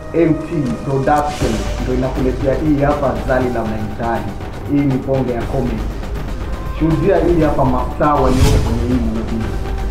MT Production ndio inakuletea hii hapa Zali la Mahitaji. Hii ni bonge ya comedy. Shuhudia hii hapa mastaa waliopo kwenye hii movie.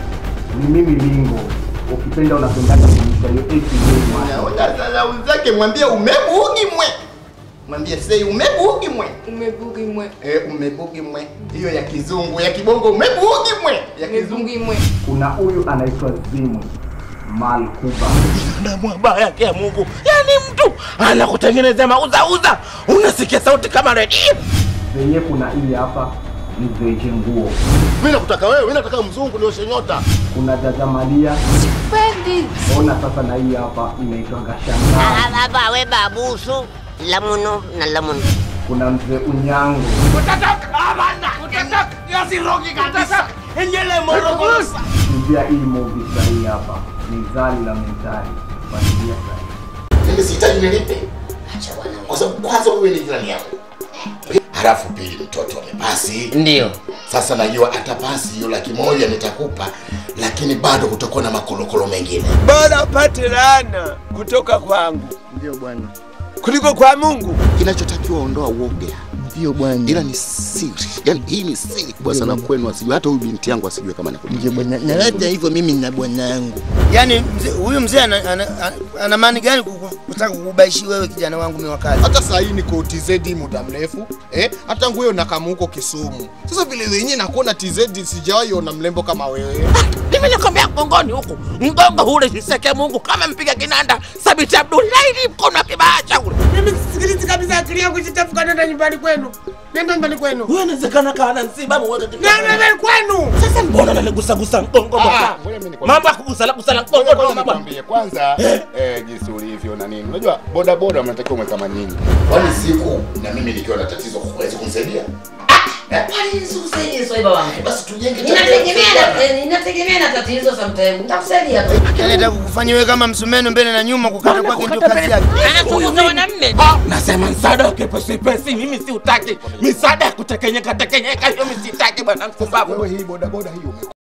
Ni mimi Lingo. Ukipenda unapendana kuonyesha hiyo ATV Naona sasa wenzake mwambie umebugi mwe. Mwambie sei umebugi mwe. Umebugi mwe. Eh, umebugi mwe. Hiyo ya kizungu, ya kibongo umebugi mwe. Ya kizungu. Umebugi mwe. Kuna huyu anaitwa Zimwi Malkuba. Damu baya yake ya Mungu. Yaani mtu anakutengenezea mauzauza, unasikia sauti kama redio. Zenye kuna hii hapa ni Veje Nguo. Mimi nakutaka wewe, mimi nataka mzungu nioshe nyota. Kuna Dada Malia. Sipendi. Ona sasa na hii hapa inaitwa Gashangaa. baba we babusu lamuno na lamuno Kuna mzee Unyango. Utatoka amanda, utatoka. Yasirogi kabisa. Enyele morogoro. Shuhudia hii movie sahihi hapa ni Zali la Mentali. Fuatilia sahihi. Mimi sihitaji nilipe. Kwa sababu kwanza wewe ni jirani yangu. Halafu pili mtoto amepasi. ndio Sasa najua atapasi hiyo laki moja nitakupa, lakini bado kutakuwa na makolokolo mengine. bora upate laana kutoka kwangu Ndio bwana. kuliko kwa Mungu. Kinachotakiwa ondoa uoga, Ndio bwana. ila ni siri. Yani hii ni siri kubwa sana kwenu, asijue hata huyu binti yangu asijue kama nakuja. Ndio bwana. Na hata hivyo mimi na bwana yangu. Yaani mzee- huyu mzee ana, ana, ana, ana maana gani kuku- kutaka kukubaishi wewe kijana wangu mimi wakati? hata saa hii niko TZ muda mrefu eh, hata nguo nakamu huko Kisumu. Sasa vile wenyewe nakuona TZ sijawahi ona mlembo kama wewe. Mimi nakwambia mgongoni huku, mgongo ule niseke Mungu kama mpiga kinanda Sabiti Abdullahi mkono wa kibaya changu. Mimi sisikilizi kabisa akili yangu isichafuka, nenda nyumbani kwenu, nenda nyumbani kwenu, Wewe inawezekana kana nsiba muweke nenda nyumbani kwenu. Sasa mbona unanigusa gusa mgongo Ah, bwana? ngoja mimi nikwambie. Mambo ya kugusala gusala mgongo Ngoja ndio bwana. nikwambie kwanza eh, jinsi ulivyo na nini. Unajua boda boda mnatakiwa mwe kama nyinyi. Kwani siku na mimi nikiwa na tatizo huwezi kunisaidia? Basi tujenge tatizo. inategemea na tatizo sometimes nitakusaidia tu Yaani nataka kukufanya wewe kama msumeno mbele na nyuma, kukata kwake ndio kazi yake. anachunguza mwanamme Nasema msaada wa kipesi pesi mimi siutaki. Misaada ya kutekenyeka tekenyeka hiyo mimi sitaki bwana mkubavu. Wewe hii boda boda hiyo